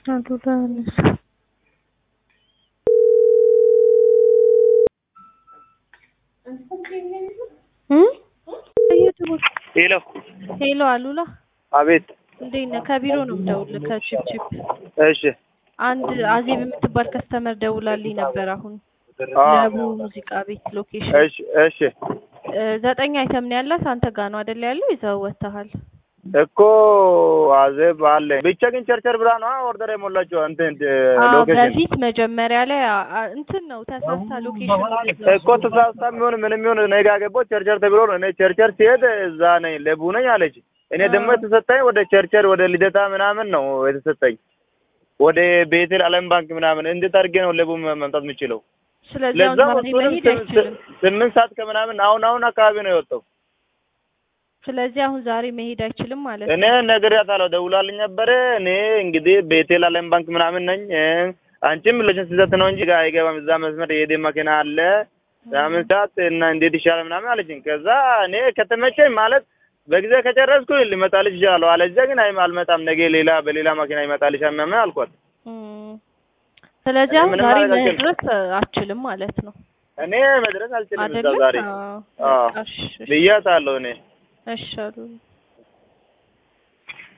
አሉላነስ ሄሎ ሄሎ አሉላ አቤት እንዴት ነህ? ከቢሮ ነው የምደውልልህ ከቺፕቺፕ። እሺ አንድ አዜብ የምትባል ከስተመር ደውላልኝ ነበር አሁን አ ለቡ ሙዚቃ ቤት ሎኬሽን እሺ እሺ እ ዘጠኝ አይተም ነው ያላት አንተ ጋር ነው አይደል ያለው ይዘው ወጥተሃል እኮ አዜብ አለ ብቻ ግን ቸርቸር ብላ ነው ኦርደር የሞላችው እንትን አዎ ሎኬሽን በፊት መጀመሪያ ላይ አ- አ- እንትን ነው ተሳስታ ሎኬሽን እኮ ተሳስታ የሚሆን ምንም ይሁን እኔ ጋር ገባሁ ቸርቸር ተብሎ ነው እኔ ቸርቸር ሲሄድ እዛ ነኝ ለቡ ነኝ አለች እኔ ደግሞ የተሰጠኝ ወደ ቸርቸር ወደ ልደታ ምናምን ነው የተሰጠኝ ወደ ቤቴል አለም ባንክ ምናምን እንዴት አድርጌ ነው ለቡ መምጣት የምችለው ስለዚህ አሁን ለዛ ዛሬ እሱንም መሄድ ስም- አይችልም ስምንት ሰዓት ከምናምን አሁን አሁን አካባቢ ነው የወጣው ስለዚህ አሁን ዛሬ መሄድ አይችልም ማለት እኔ ነው ነግሬያታለሁ፣ ደውላልኝ ነበረ። እኔ እንግዲህ ቤቴል አለም ባንክ ምናምን ነኝ። እ አንቺም ልጅን ስህተት ነው እንጂ ጋር አይገባም። እዛ መስመር የሄደ መኪና አለ ምናምን ሰዓት እና እንዴት ይሻላል ምናምን አለችኝ። ከዛ እኔ ከተመቸኝ ማለት በጊዜ ከጨረስኩ ልመጣልሽ ይችላለሁ፣ አለዚያ ግን አይ አልመጣም፣ ነገ ሌላ በሌላ መኪና ይመጣልሻል ምናምን አልኳት። እም። ስለዚህ እኔ አሁን ምንም ዛሬ ማድረግ አልችልም። መድረስ አችልም ማለት ነው እኔ መድረስ አልችልም እዛ አይደለም ዛሬ አዎ አዎ በቃ እሺ እሺ ብያታለሁ እኔ እሺ አሉላ